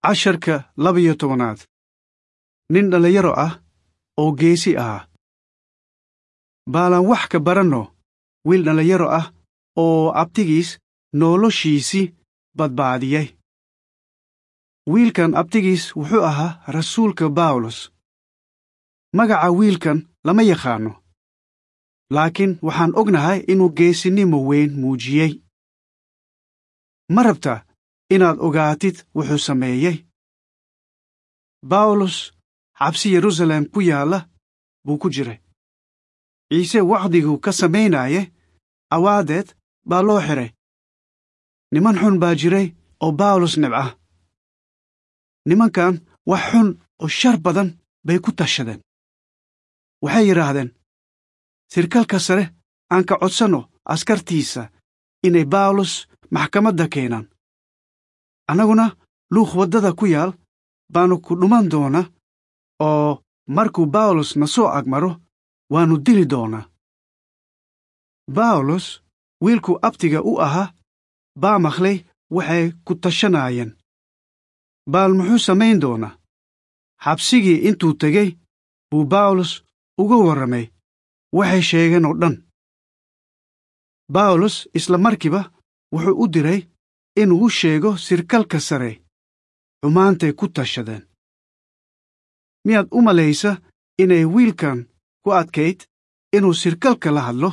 casharka laba-iyo tobanaad nin dhallinyaro ah oo geesi ahaa baalaan wax ka baranno wiil dhallinyaro ah oo abtigiis noloshiisii badbaadiyey wiilkan abtigiis wuxuu ahaa rasuulka bawlos magaca wiilkan lama yaqaanno laakiin waxaan ognahay inuu geesinimo weyn muujiyey ma rabta inaad ogaatid wuxuu sameeyey bawlos xabsi yeruusaalem ku yaalla buu ku jiray ciise wacdiguu ka samaynaye awaadeed baa loo xidhay niman xun baa jiray oo bawlos nibca nimankan wax xun oo shar badan bay ku tashadeen waxay yidhaahdeen sirkalka sare aan ka codsanno askartiisa inay bawlos maxkamadda keenaan annaguna luuq waddada ku yaal baannu ku dhuman doonaa oo markuu bawlos na soo agmaro waannu dili doonaa bawlos wiilkuu abtiga u ahaa baa maqlay waxay ku tashanaayeen baal muxuu samayn doonaa xabsigii intuu tegey buu bawlos uga warramay waxay sheegeen oo dhan bawlos isla markiiba wuxuu u diray inuu u sheego sirkalka sare xumaantay ku tashadeen miyaad u malaysa inay wiilkan ku adkayd inuu sirkalka la hadlo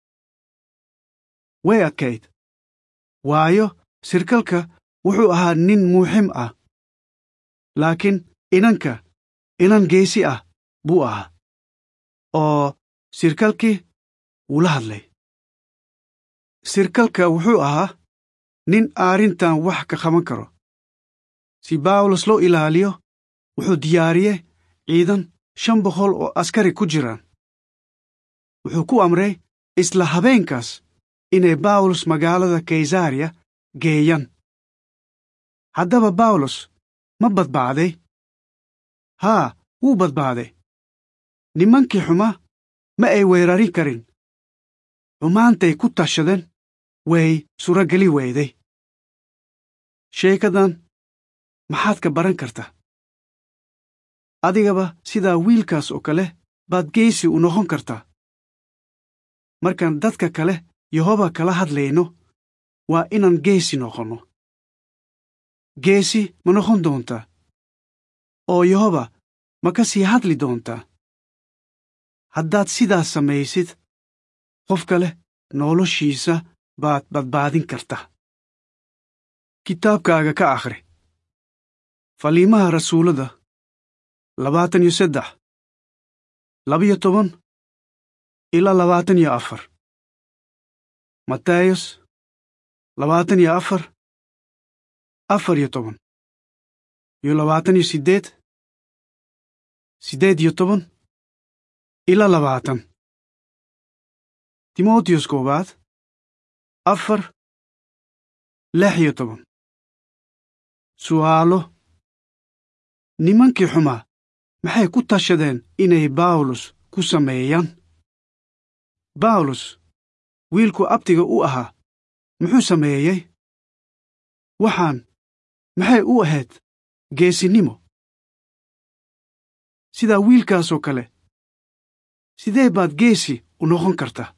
way adkayd waayo sirkalka wuxuu ahaa nin muuxim ah laakiin inanka inan geesi ah buu ahaa oo sirkalkii wuu la hadlay sirkalka wuxuu ahaa nin arrintan wax ka qaban karo si bawlos loo ilaaliyo wuxuu diyaariyey ciidan shan boqol oo askari ku jiraan wuxuu ku amray isla habeenkaas inay bawlos magaalada kaysariya geeyaan haddaba bawlos ma badbaaday haa wuu badbaaday nimankii xuma ma ay weerarin karin xumaantay ku tashadeen way surageli weyday sheekadan maxaad ka baran karta adigaba sidaa wiilkaas oo kale baad geesi u noqon kartaa markaan dadka kale yehoba kala hadlayno waa inaan geesi noqonno geesi ma noqon doontaa oo yehoba ma ka sii hadli doontaa haddaad sidaas samaysid qof kale noloshiisa baad badbaadin karta kitaabkaaga ka akhri faliimaha rasuullada labaatan iyo saddex labiyo toban ilaa labaatan iyo afar matayos labaatan iyo afar afar iyo toban iyo labaatan iyo siddeed siddeed iyo toban ilaa labaatan timotiyos koowaad afar lix iyo toban su'aalo nimankii xumaa maxay ku tashadeen inay bawlos ku sameeyaan bawlos wiilku abtiga u ahaa muxuu sameeyey waxaan maxay u ahayd geesinimo sidaa wiilkaasoo kale sidee baad geesi u noqon kartaa